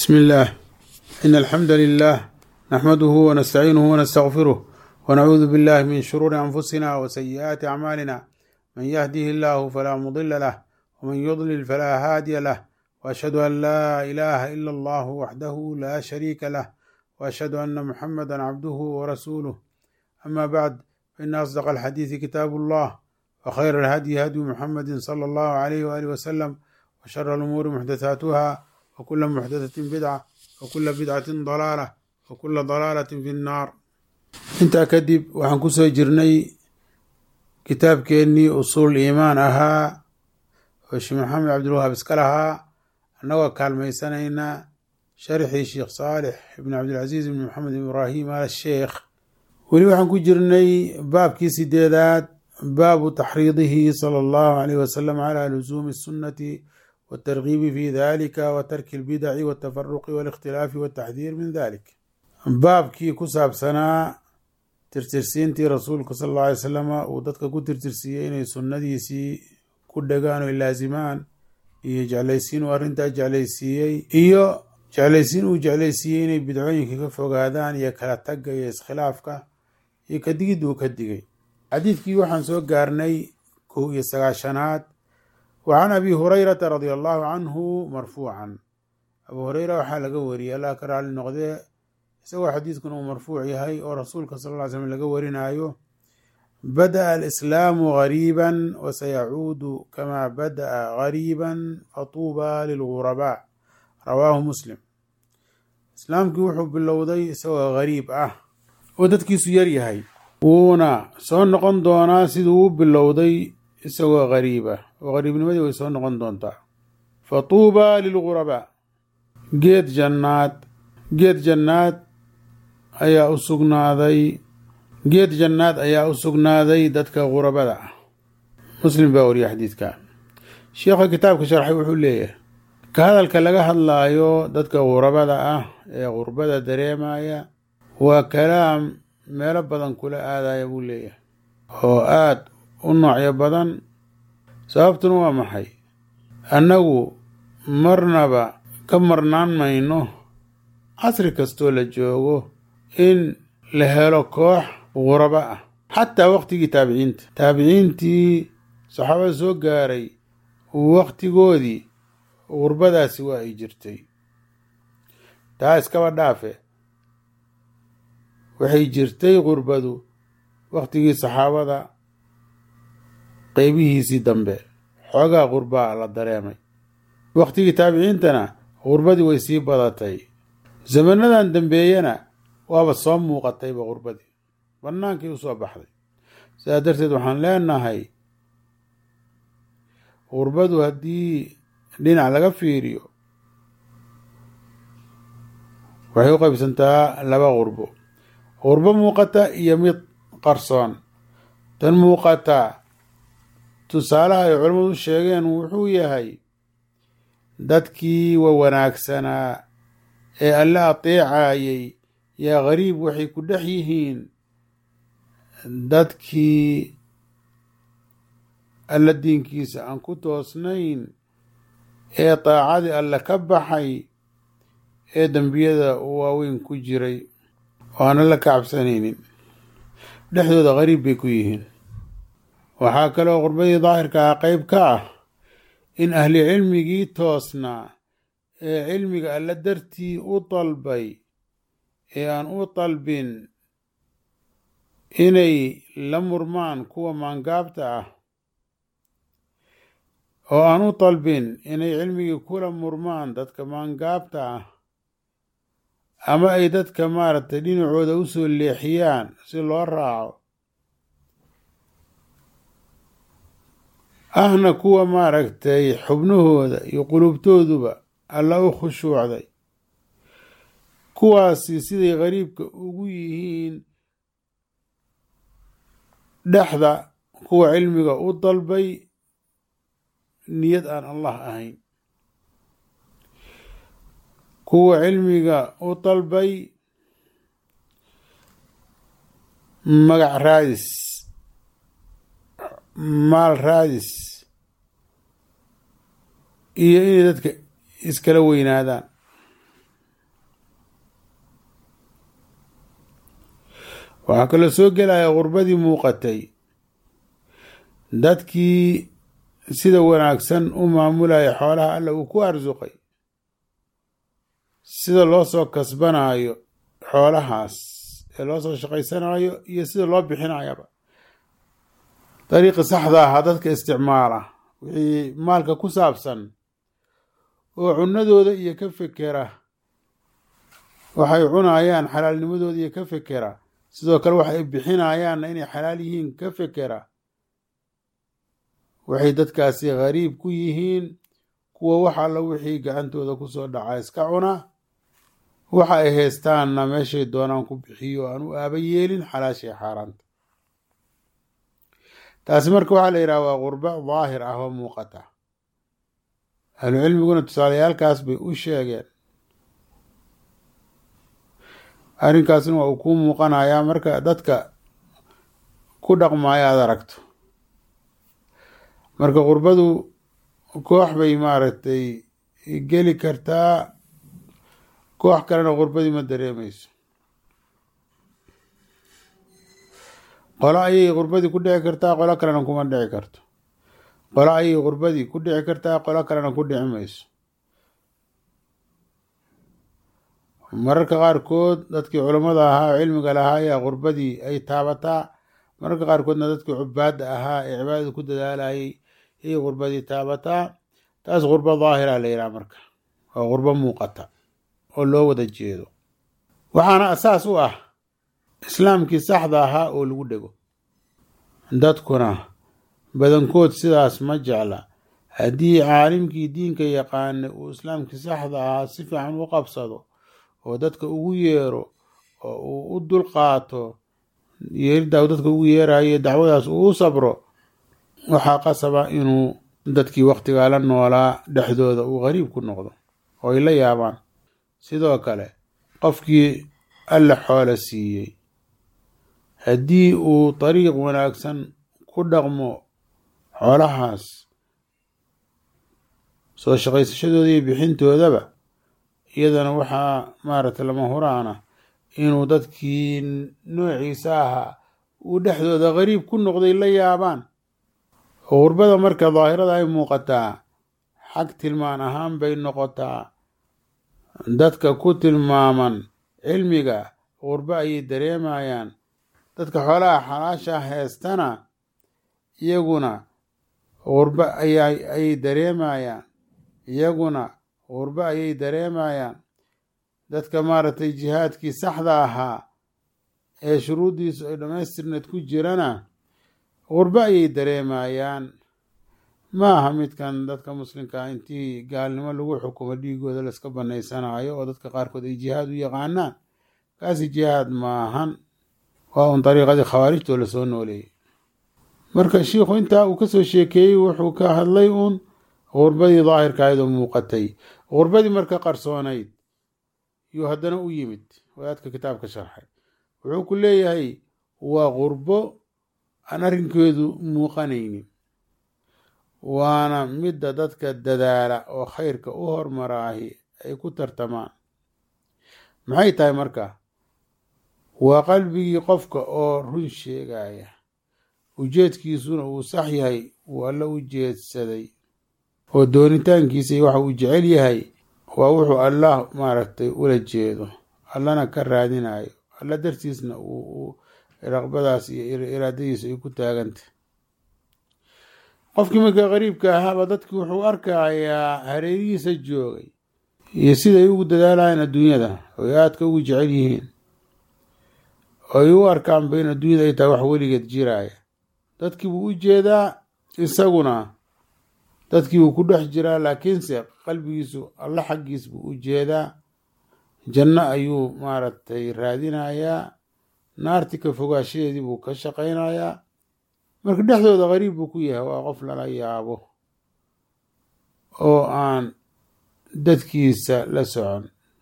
بسم الله إن الحمد لله نحمده ونستعينه ونستغفره ونعوذ بالله من شرور أنفسنا وسيئات أعمالنا من يهده الله فلا مضل له ومن يضلل فلا هادي له وأشهد أن لا إله إلا الله وحده لا شريك له وأشهد أن محمدا عبده ورسوله أما بعد فإن أصدق الحديث كتاب الله وخير الهدي هدي محمد صلى الله عليه وآله وسلم وشر الأمور محدثاتها وكل محدثة بدعة وكل بدعة ضلالة وكل ضلالة في النار intaa kadib waxaan ku soo jirnay kitaabkeennii usuul iimaan ahaa oo sheekh maxamed cabdilwahaab iska lahaa annagoo kaalmaysanayna sharxii sheekh saalix ibn cabdilcasiis ibn maxamed ibraahim al sheekh weli waxaan ku jirnay baabkii sideedaad baabu taxriidihi sala allahu alayh wasalam calaa lusuumi الsunnati wاtargiibi fi dalika wa tarki اlbidaci wاtafaruqi wاlikhtilaafi wاtaxdiir min dalik baabkii ku saabsanaa tirtirsiintii rasuulka sal alla alay salama uu dadka ku tirtirsiiyey inay sunnadiisii ku dhagaan oy laasimaan iyo jeclaysiin uu arrintaa jeclaysiiyey iyo jeclaysiin uu jeclaysiiyey inay bidcooyinka ka fogaadaan iyo kala tagga iyo iskhilaafka iyo kadigid uu ka digay xadiidkii waxaan soo gaarnay kow iyo sagaashanaad wa can abi hurayrata radia allahu canhu marfuucan abuu hureyra waxaa laga wariyey allah ka raali noqdee isagoo xadiidkuna uu marfuuc yahay oo rasuulka sal ll ly slm laga warinaayo bada'a alislaamu gariiban wasayacuudu kamaa bada'a gariiban fatuuba lilgurabaa rawaahu muslim islaamkii wuxuu bilowday isagoo gariib ah oo dadkiisu yar yahay wuuna soo noqon doonaa siduu u bilowday isagoo gariib ah oo gariibnimadii way soo noqon doontaa fatuuba lilgurabaa geed jannaad geed jannaad ayaa u sugnaaday geed jannaad ayaa u sugnaaday dadka qurabada ah muslim baa wariya xadiidka sheekha kitaabka sharxay wuxuu leeyahay ka hadalka laga hadlaayo dadka qurabada ah ee qurbada dareemaya waa kalaam meelo badan kula aadaya buu leeyahay oo aad u noocyo badan sababtuna waa maxay annagu marnaba ka marnaan mayno casri kastoo la joogo in la helo koox qurabo ah xataa waqtigii taabiciinta taabiciintii saxaabada soo gaaray waqtigoodii qurbadaasi waa ay jirtay taa iskaba dhaafe waxay jirtay qurbadu waqtigii saxaabada qeybihiisii dambe xoogaa qurbaa la dareemay waqtigii taabiciintana qurbadii way sii badatay zamanadan dambeeyana waaba soo muuqatayba qurbadii bannaankii u soo baxday sidaa darteed waxaan leenahay qurbadu haddii dhinac laga fiiriyo waxay u qaybsantaa laba qurbo qurbo muuqata iyo mid qarsoon tan muuqata tusaalaha ay culammadu sheegeen wuxuu yahay dadkii wa wanaagsanaa ee alle ateecayay yaa gariib waxay ku dhex yihiin dadkii alla diinkiisa aan ku toosnayn ee daacadii alle ka baxay ee dembiyada waaweyn ku jiray oo aan alla ka cabsanaynin dhexdooda gariib bay ku yihiin waxaa kaloo qurbadii daahirka ah qeyb ka ah in ahli cilmigii toosnaa ee cilmiga alla dartii u dalbay ee aan u dalbin inay la murmaan kuwa maangaabta ah oo aan u dalbin inay cilmigii kula murmaan dadka maangaabta ah ama ay dadka maaragtay dhinacooda u soo leexiyaan si loo raaco ahna kuwa maaragtay xubnahooda iyo qulubtooduba alla u khushuucday kuwaasi siday gariibka ugu yihiin dhexda kuwa cilmiga u dalbay niyad aan allah ahayn kuwa cilmiga u dalbay magac raadis maal raadis iyo inay dadka iskala weynaadaan waxaa kaloo soo gelaya gurbadii muuqatay dadkii sida wanaagsan u maamulaya xoolaha alla uu ku arsuqay sida loo soo kasbanaayo xoolahaas ee loo soo shaqaysanayo iyo sida loo bixinayaba dariiqi saxda ahaa dadka isticmaala wixii maalka ku saabsan oo cunadooda iyo ka fekera waxay cunayaan xalaalnimadooda iyo ka fekera sidoo kale waxay bixinayaanna inay xalaal yihiin ka fekera waxay dadkaasi khariib ku yihiin kuwa wax alla wixii gacantooda kusoo dhaca iska cuna waxa ay haystaanna meeshay doonaan ku bixiyo aan u aaba yeelin xalaashay xaaraanta taasi marka waxaa la yidhaha waa qurbo daahir ah oo muuqata ahlucilmiguna tusaalayaalkaas bay u sheegeen arrinkaasna waa uu kuu muuqanayaa marka dadka ku dhaqmaayo aada aragto marka qurbadu koox bay maaragtay geli kartaa koox kalena qurbadii ma dareemayso qolo ayay qurbadii ku dhici kartaa qolo kalena kuma dhici karto qolo ayay qurbadii ku dhici kartaa qolo kalena ku dhici mayso mararka qaarkood dadkii culammada ahaa oo cilmiga lahaa ayaa qurbadii ay taabataa mararka qaarkoodna dadkii cubaadda ahaa ee cibaadada ku dadaalayay ayay qurbadii taabataa taas qurbo daahira la yidhaha marka waa qurbo muuqata oo loo wada jeedo waxaana asaas u ah islaamkii saxda ahaa oo lagu dhego dadkuna badankood sidaas ma jecla haddii caalimkii diinka yaqaana uu islaamkii saxda ahaa si fiican u qabsado oo dadka ugu yeero oo uu u dulqaato yeeridda uu dadka ugu yeerayo dacwadaas uu u sabro waxaa qasaba inuu dadkii wakhtigaa la noolaa dhexdooda uu qariib ku noqdo oo ay la yaabaan sidoo kale qofkii alla xoolo siiyey haddii uu dariiq wanaagsan ku dhaqmo xoolahaas soo shaqaysashadooda iyo bixintoodaba iyadana waxaa maaragtay lama huraana inuu dadkii noociisa ahaa uu dhexdooda qariib ku noqday la yaabaan oo qurbada marka daahirada ay muuqataa xag tilmaan ahaan bay noqotaa dadka ku tilmaaman cilmiga qurbo ayay dareemayaan dadka xoolaha xalaasha heestana iyaguna qurbo ayay dareemayaan iyaguna qurbo ayay dareemayaan dadka maaragtay jihaadkii saxda ahaa ee shuruuddiisu ay dhammaystirneed ku jirana qurbo ayay dareemayaan ma aha midkan dadka muslimkaa intii gaalnimo lagu xukumo dhiigooda layska banaysanayo oo dadka qaarkood ay jihaad u yaqaanaan kaasi jihaad maahan waa un dariiqadii khawaarijtoo lasoo nooleeyey marka shiikhu intaa uu kasoo sheekeeyey wuxuu ka hadlay uun qurbadii daahirka ayadoo muuqatay qurbadii marka qarsoonayd yuu haddana u yimid wadaadka kitaabka sharxay wuxuu ku leeyahay waa qurbo aan arrinkeedu muuqanaynin waana midda dadka dadaala oo khayrka u hormaraahi ay ku tartamaan maxay tahay marka waa qalbigii qofka oo run sheegaya ujeedkiisuna uu sax yahay uu alla u jeedsaday oo doonitaankiisa iyo waxa uu jecel yahay waa wuxuu allah maaragtay ula jeedo allana ka raadinayo alla dartiisna uu raqbadaas iyo iraadadiisa ay ku taagantah qofkii marka qariibka ahaaba dadkii wuxuu arkayaa hareerihiisa joogay iyo siday ugu dadaalayaan adduunyada oy aadka ugu jecel yihiin oy u arkaanba in adduunyada ay tahay wax weligeed jiraaya dadkii buu u jeedaa isaguna dadkii buu ku dhex jiraa laakiinse qalbigiisu alla xaggiis buu u jeedaa janno ayuu maaragtay raadinayaa naarti ka fogaashadeedii buu ka shaqaynayaa marka dhexdooda qariib buu ku yahay waa qof lala yaabo oo aan dadkiisa la socon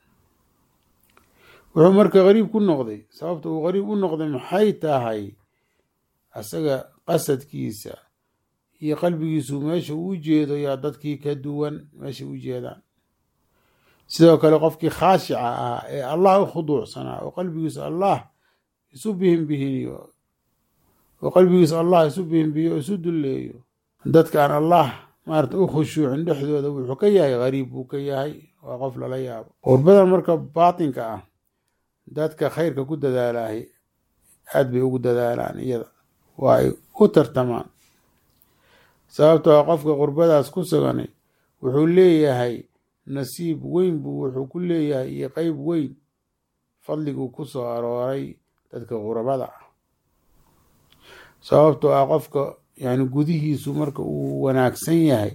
wuxuu marka qariib ku noqday sababta uu qariib u noqday maxay tahay asaga qasadkiisa iyo qalbigiisu meesha uu jeedo yaa dadkii ka duwan meesha u jeedaan sidoo kale qofkii khaashica ah ee allah u khuduucsanaa oo qalbigiisu allah isu bihinbihiniyo oo qalbigiisa allah isu bihinbihiyo o isu dulleeyo dadka aan allah maarata u khushuucin dhexdooda wuxuu ka yahay gariib buu ka yahay waa qof lala yaabo qurbadan marka baatinka ah dadka khayrka ku dadaalahay aad bay ugu dadaalaan iyada waa ay u tartamaan sababtoo a qofka qurbadaas ku suganay wuxuu leeyahay nasiib weyn buu wuxuu ku leeyahay iyo qeyb weyn fadliguu ku soo arooray dadka qurabada ah sababtoo ah qofka yani gudihiisu marka uu wanaagsan yahay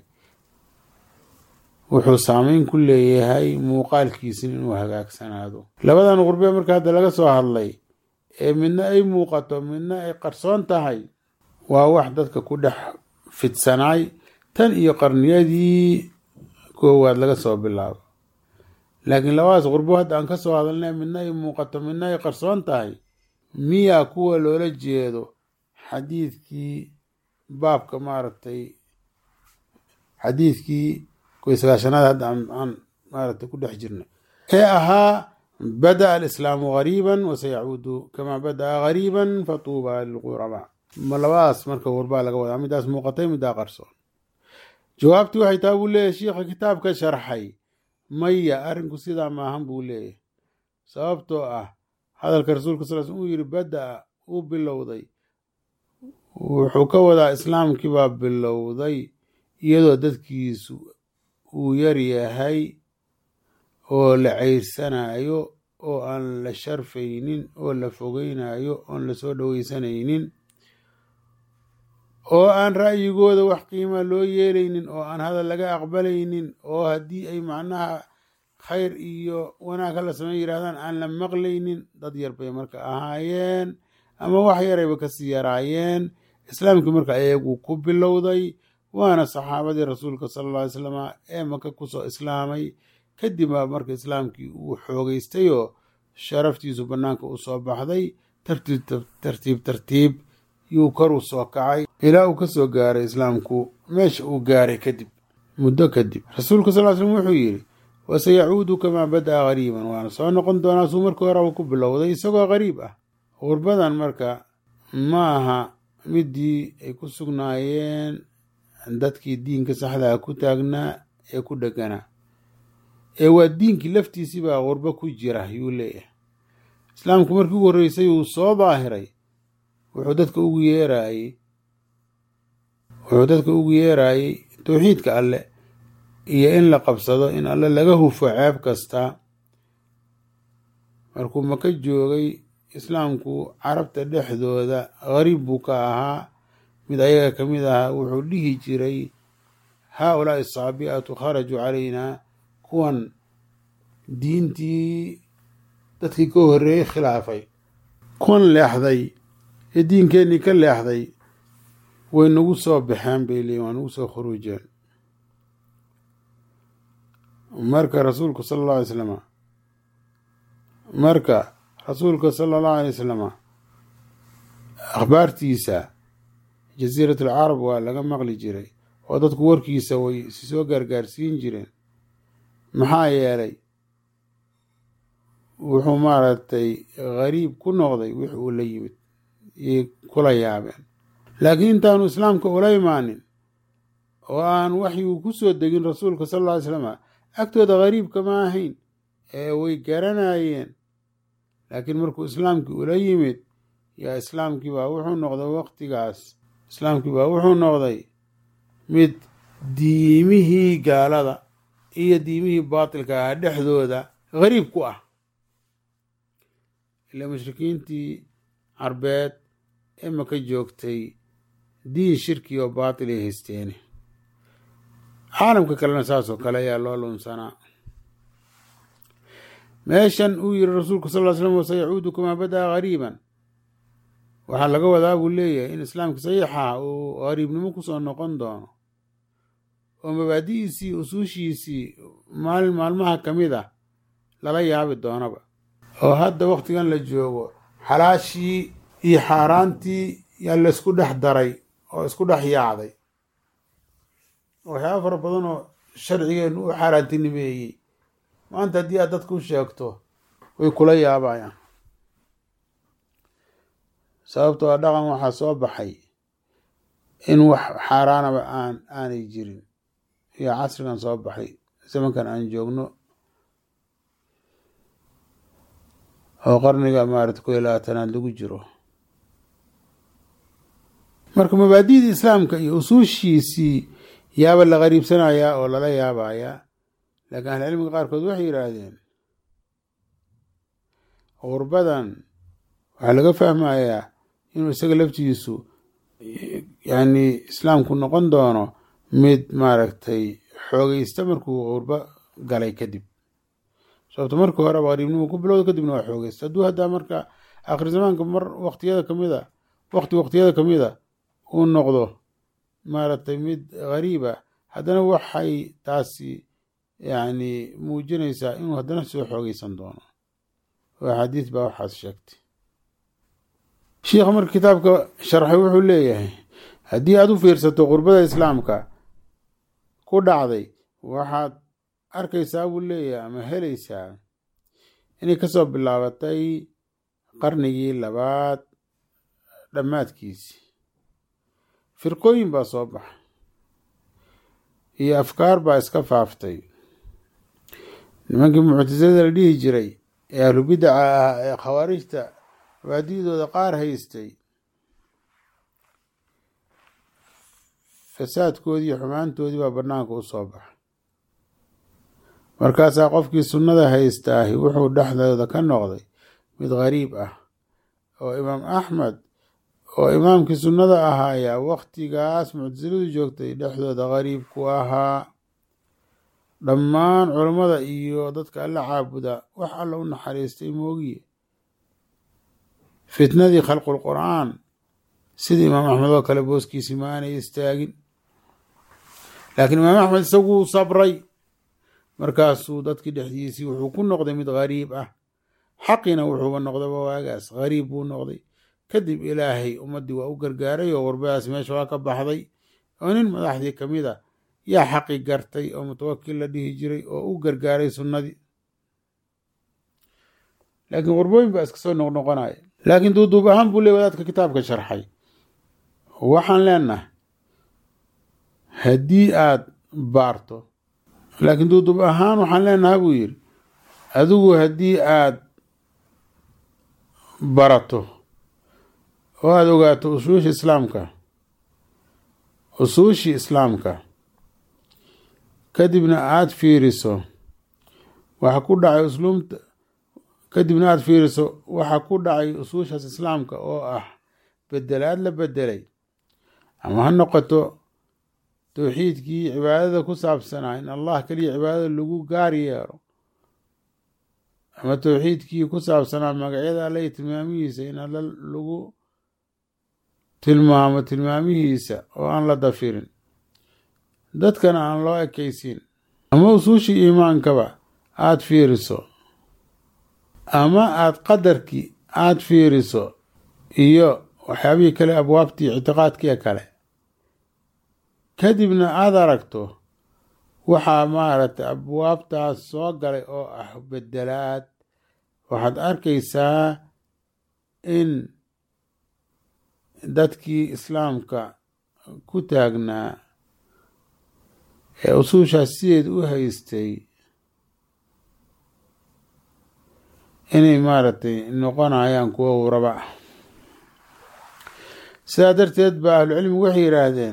wuxuu saameyn ku leeyahay muuqaalkiisina inuu hagaagsanaado labadan qurbe marka hadda laga soo hadlay ee midna ay muuqato midna ay qarsoon tahay waa wax dadka ku dhex fidsanaay tan iyo qarniyadii koowaad laga soo bilaabo laakiin labadaas qurbo hadda aan ka soo hadalnay midna ay muuqato midna ay qarsoon tahay miyaa kuwa loola jeedo xadiidkii baabka maaragtay xadiidkii koy sagaashanaad hadda aan maaragtay ku dhex jirnay ee ahaa bada'a alislaamu gariiban wasayacuudu kamaa bada'a gariiban fatuuba lilqurabaa ma labadaas marka qurbaa laga wadaa midaas muuqatay middaa qarsoon jawaabtii waxay taa buu leeyahy shiikha kitaabka sharxay maya arrinku sidaa maahan buu leeyahy sababtoo ah hadalka rasuulka sal sl uu yidhi bada'a uu bilowday wuxuu ka wadaa islaamkii baa bilowday iyadoo dadkiisu uu yar yahay oo la ceyrsanayo oo aan la sharfaynin oo la fogeynayo oon la soo dhoweysanaynin oo aan ra'yigooda wax qiima loo yeelaynin oo aan hadal laga aqbalaynin oo haddii ay macnaha khayr iyo wanaag hala sameyn yidhahdaan aan la maqlaynin dad yar bay marka ahaayeen ama wax yarayba kasii yaraayeen islaamkii marka ayagu ku bilowday waana saxaabadii rasuulka sala alla alay slama ee maka kusoo islaamay kadib baa marka islaamkii uu xoogeystay oo sharaftiisu bannaanka u soo baxday tartiib tartiib tartiib yuu kor u soo kacay ilaa uu ka soo gaaray islaamku meesha uu gaaray kadib muddo kadib rasuulka sal slm wuxuu yidhi wasayacuudu kamaa bada'a gariiban waana soo noqon doonaa suu markii horeba ku bilowday isagoo gariib ah qurbadan marka ma aha midii ay ku sugnaayeen dadkii diinka saxdaa ku taagnaa ee ku dheganaa ee waa diinkii laftiisii baa qurbo ku jira yuu leeyahay islaamku markii ugu horreysay uu soo daahiray wuxuu dadka ugu yeeraayey wuxuu dadka ugu yeeraayey towxiidka alle iyo in la qabsado in alle laga hufo ceeb kasta markuu maka joogay islaamku carabta dhexdooda gariib buu ka ahaa mid ayaga ka mid ahaa wuxuu dhihi jiray haa ulaa'i asaabi'atu kharajuu calaynaa kuwan diintii dadkii ka horreeyey khilaafay kuwan leexday ee diinkeennii ka leexday way nagu soo baxeen bay leeyiin waa nagu soo khuruujeen marka rasuulku sala allahu alay slama marka rasuulka sala allahu alay wasalama akhbaartiisa jasiirat alcarab waa laga maqli jiray oo dadku warkiisa way si soo gaargaarsiin jireen maxaa yeelay wuxuu maaragtay gariib ku noqday wix uu la yimid yay kula yaabeen laakiin intaanu islaamka ula imaanin oo aan waxyuu ku soo degin rasuulka sal alla ly slama agtooda gariibka ma ahayn ee way garanayeen laakiin markuu islaamkii ula yimid yaa islaamkii baa wuxuu noqday waqtigaas islaamkii baa wuxuu noqday mid diimihii gaalada iyo diimihii baatilka ah dhexdooda gariib ku ah ilaa mushrikiintii carbeed ee maka joogtay diin shirki oo baatil ay haysteene caalamka kalena saasoo kale ayaa loo lunsanaa meeshan uu yiri rasuulku sal ly slam wasayacuudu kamaa bada'a gariiban waxaa laga wadaa buu leeyahay in islaamka saxiixa uu gariibnimo kusoo noqon doono oo mabaadi'diisii usuushiisii maalin maalmaha ka mid ah lala yaabi doonaba oo hadda wakhtigan la joogo xalaashii iyo xaaraantii yaa la isku dhex daray oo isku dhex yaacday waxyaaba fara badan oo sharcigeennu u xaaraantinimeeyey maanta haddii aad dadku sheegto way kula yaabayaan sababtoo dhaqan waxaa soo baxay in wax xaaraanaba aan aanay jirin iyo casrigan soo baxay zamankan aan joogno oo qarniga maarata ko iyo labaatanaad lagu jiro marka mabaadidii islaamka iyo usuushiisii yaaba la qariibsanayaa oo lala yaabayaa laakiin ahlicilmiga qaarkood waxay yidhaahdeen qurbadan waxaa laga fahmayaa inuu isaga laftiisu yani islaamku noqon doono mid maaragtay xoogeysta markuu qurbo galay kadib sababto markii horeba qariibnimu ku bilowda kadibna waa xoogeysta hadduu haddaa marka akhir zamaanka mar waqtiyada kamid a waqti waqtiyada kamid a uu noqdo maaragtay mid gariib ah haddana waxay taasi yani muujinaysaa inuu haddana soo xoogeysan doono oo axaadiis baa waxaas sheegtay shiikha marka kitaabka sharxay wuxuu leeyahay haddii aad u fiirsato qurbada islaamka ku dhacday waxaad arkaysaa buu leeyahay ama helaysaa inay kasoo bilaabatay qarnigii labaad dhammaadkiisi firqooyin baa soo baxay iyo afkaar baa iska faaftay nimankii muctasilada la dhihi jiray ee ahlubidaca ah ee khawaarijta mabaadidooda qaar haystay fasaadkoodii iyo xumaantoodii baa banaanka u soo baxay markaasaa qofkii sunnada haystaahi wuxuu dhexdooda ka noqday mid gariib ah oo imaam axmed oo imaamkii sunnada ahaayaa waktigaas muctasiladu joogtay dhexdooda gariib ku ahaa dhammaan culammada iyo dadka alla caabuda wax alla u naxariistay moogiye fitnadii khalqul qur'aan sida imaam axmed oo kale booskiisi ma aanay istaagin laakiin imaam axmed isaguu sabray markaasuu dadkii dhexdiisii wuxuu ku noqday mid gariib ah xaqina wuxuuba noqdaba waagaas gariib buu noqday kadib ilaahay ummaddii waa u gargaaray oo qurbadaas meesha waa ka baxday oo nin madaxdii ka mid a yaa xaqi gartay oo mutawakil la dhihi jiray oo u gargaaray sunnadii laakiin qurbooyin baa iska soo noqnoqonaya laakiin duuduub ahaan buu leey wadaadka kitaabka sharxay waxaan leenahay haddii aad baarto laakiin duuduub ahaan waxaan leenahay buu yidhi adigu haddii aad barato oo aada ogaato usuushii islaamka usuushii islaamka kadibna aada fiiriso waxa ku dhacay usluumta kadibna aada fiiriso waxa ku dhacay usuushaas islaamka oo ah bedelaad la bedelay ama ha noqoto towxiidkii cibaadada ku saabsanaa in allah keliya cibaadada lagu gaar yeero ama towxiidkii ku saabsanaa magacyada alla iyo tilmaamihiisa in alla lagu tilmaamo tilmaamihiisa oo aan la dafirin dadkana aan loo ekaysin ama usuushii iimaankaba aada fiiriso ama aada qadarkii aada fiiriso iyo waxyaabihii kale abwaabtii ictiqaadkiia kale kadibna aada aragto waxaa maaragtay abwaabtaas soo galay oo ah bedelaad waxaad arkaysaa in dadkii islaamka ku taagnaa ee usuushaas sideed u haystay inay maaragtay noqonayaan kuwo uraba ah sidaa darteed ba ahlucilmigu waxay yidhaahdeen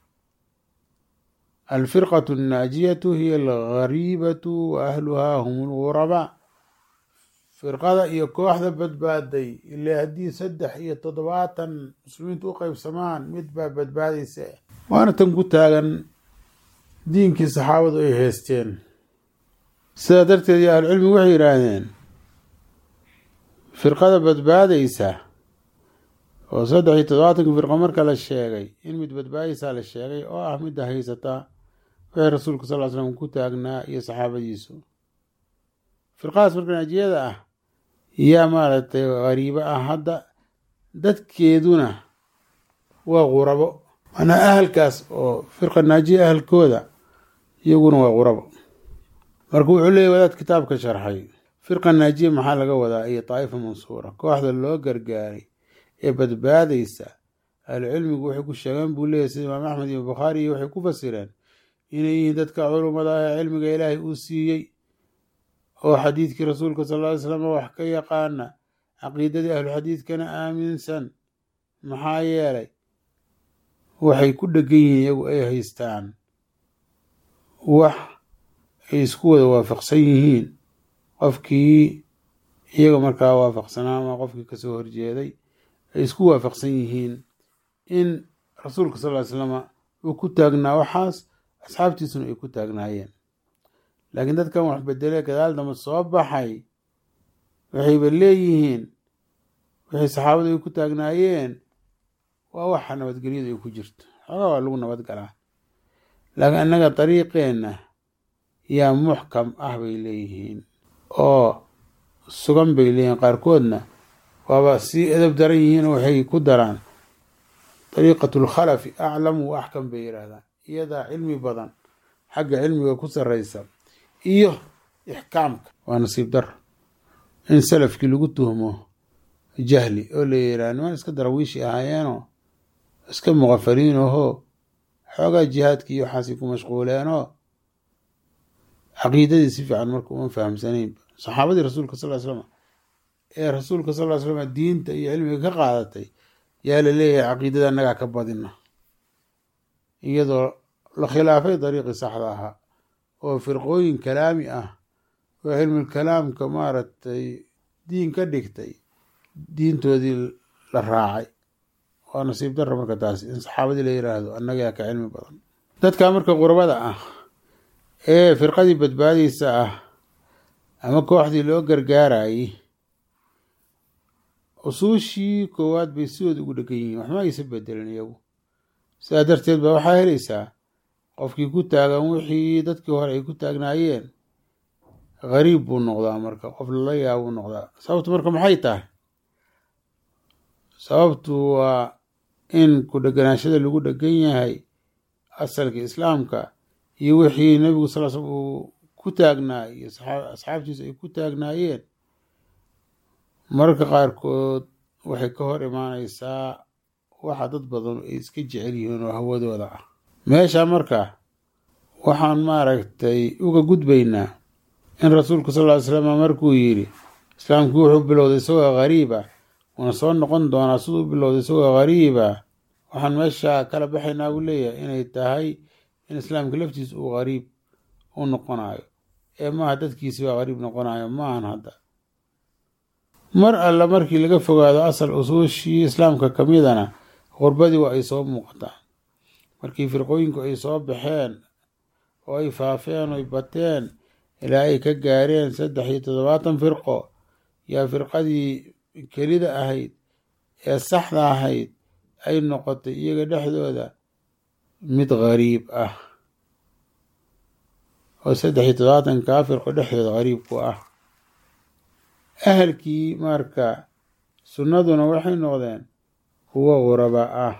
alfirqatu annaajiyatu hiya algariibatu wa ahluhaa hum lgurabaa firqada iyo kooxda badbaaday ile haddii saddex iyo toddobaatan muslimiintu u qeybsamaan mid baa badbaadaysa waana tan ku taagan diinkii saxaabadu ay haysteen sidaa darteed iyo ahlucilmigu waxay yidhaahdeen firqada badbaadaysa oo saddex iyo toddobaatanka firqo marka la sheegay in mid badbaadaysaa la sheegay oo ah midda haysataa wixii rasuulka sal ly slam ku taagnaa iyo saxaabadiisu firqadaas marka naajiyada ah yaa maaragtay qariibo ah hadda dadkeeduna waa qurabo manaa ahalkaas oo firqa naajiya ahalkooda iyaguna waa qurabo marka wuxuu leeyay wadaad kitaabka sharxay firqa naajiya maxaa laga wadaa iyo daa'ifa mansuura kooxda loo gargaaray ee badbaadaysa ahlucilmigu waxay ku sheegeen buu leeyahy sida imaam axmed iyo bukhaari iyo waxay ku fasireen inay yihiin dadka culummada ah ee cilmiga ilaahay uu siiyey oo xadiidkii rasuulka sal ly slam wax ka yaqaana caqiidadii ahluxadiidkana aaminsan maxaa yeelay waxay ku dhegan yihiin iyagu ay haystaan wax ay isku wada waafaqsan yihiin qofkii iyaga markaa waafaqsanaa ama qofkii kasoo horjeeday ay isku waafaqsan yihiin in rasuulka sal ly slama uu ku taagnaa waxaas asxaabtiisuna ay ku taagnaayeen laakiin dadkan wax bedelee gadaal damba soo baxay waxayba leeyihiin wixii saxaabadu ay ku taagnaayeen waa waxa nabadgelyadu ay ku jirto xoogaa waa lagu nabad galaa laakiin annaga dariiqeenna yaa muxkam ah bay leeyihiin oo sugan bay leeyihiin qaarkoodna waaba sii edab daran yihiin oo waxay ku daraan dariiqatulkhalafi aclamu wa axkam bay yidhaahdaan iyadaa cilmi badan xagga cilmiga ku sarraysa iyo ixkaamka waa nasiib dar in salafkii lagu tuhmo jahli oo la yidhaha niman iska darawiishi ahaayeenoo iska muqafaliin ahoo xoogaa jihaadkii iyo waxaasay ku mashquuleenoo caqiidadii si fiican marka uma fahamsanayn saxaabadii rasuulka sal ly slam ee rasuulka sal ly slam diinta iyo cilmiga ka qaadatay yaa la leeyahay caqiidada annagaa ka badina iyadoo la khilaafay dariiqii saxda ahaa oo firqooyin kalaami ah oo cilmulkalaamka maaragtay diin ka dhigtay diintoodii la raacay waa nasiib darra marka taasi in saxaabadii la yiraahdo annagaa ka cilmi badan dadka marka qurbada ah ee firqadii badbaadaysa ah ama kooxdii loo gargaarayay usuushii koowaad bay sidooda ugu dhegan yihiin waxma aysa bedelin iyagu sidaa darteed ba waxaa helaysaa qofkii ku taagan wixii dadkii hore ay ku taagnaayeen gariib buu noqdaa marka qof lala yaabuu noqdaa sababtu marka maxay tahay sababtu waa in ku dheganaashada lagu dhegan yahay asalka islaamka iyo wixii nebigu sal sl uu ku taagnaa iyo asxaabtiisa ay ku taagnaayeen mararka qaarkood waxay ka hor imaanaysaa waxa dad badan ay iska jecel yihiin oo hawadooda ah meesha marka waxaan maaragtay uga gudbaynaa in rasuulku sal ly slam markuu yidhi islaamkii wuxuu bilowday isagoo gariiba wuuna soo noqon doonaa siduu bilowday isagoo gariiba waxaan meesha kala baxaynaa buu leeyahay inay tahay in islaamka laftiisa uu gariib u noqonayo ee maaha dadkiisi baa gariib noqonayo maahan hadda mar alla markii laga fogaado asal usuushii islaamka kamidana qurbadii waa ay soo muuqataa markii firqooyinku ay soo baxeen oo ay faafeen oy bateen ilaa ay ka gaareen saddex iyo toddobaatan firqo yaa firqadii kelida ahayd ee saxda ahayd ay noqotay iyaga dhexdooda mid gariib ah oo saddex iyo toddobaatankaa firqo dhexdooda gariib ku ah ahalkii marka sunnaduna waxay noqdeen kuwo quraba ah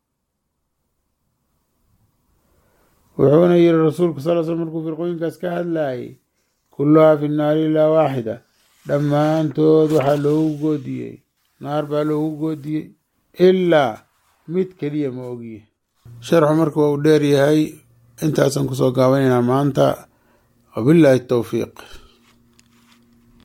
wuxuuna yiri rasuulku sal sl markuu firqooyinkaas ka hadlayay kulluhaa fi naari ilaa waaxida dhammaantood waxaa loogu goodiyey naar baa loogu goodiyey ilaa mid keliya ma ogiye sharxu marka waa uu dheer yahay intaasaan kusoo gaabanaynaa maanta wabilaahi towfiiq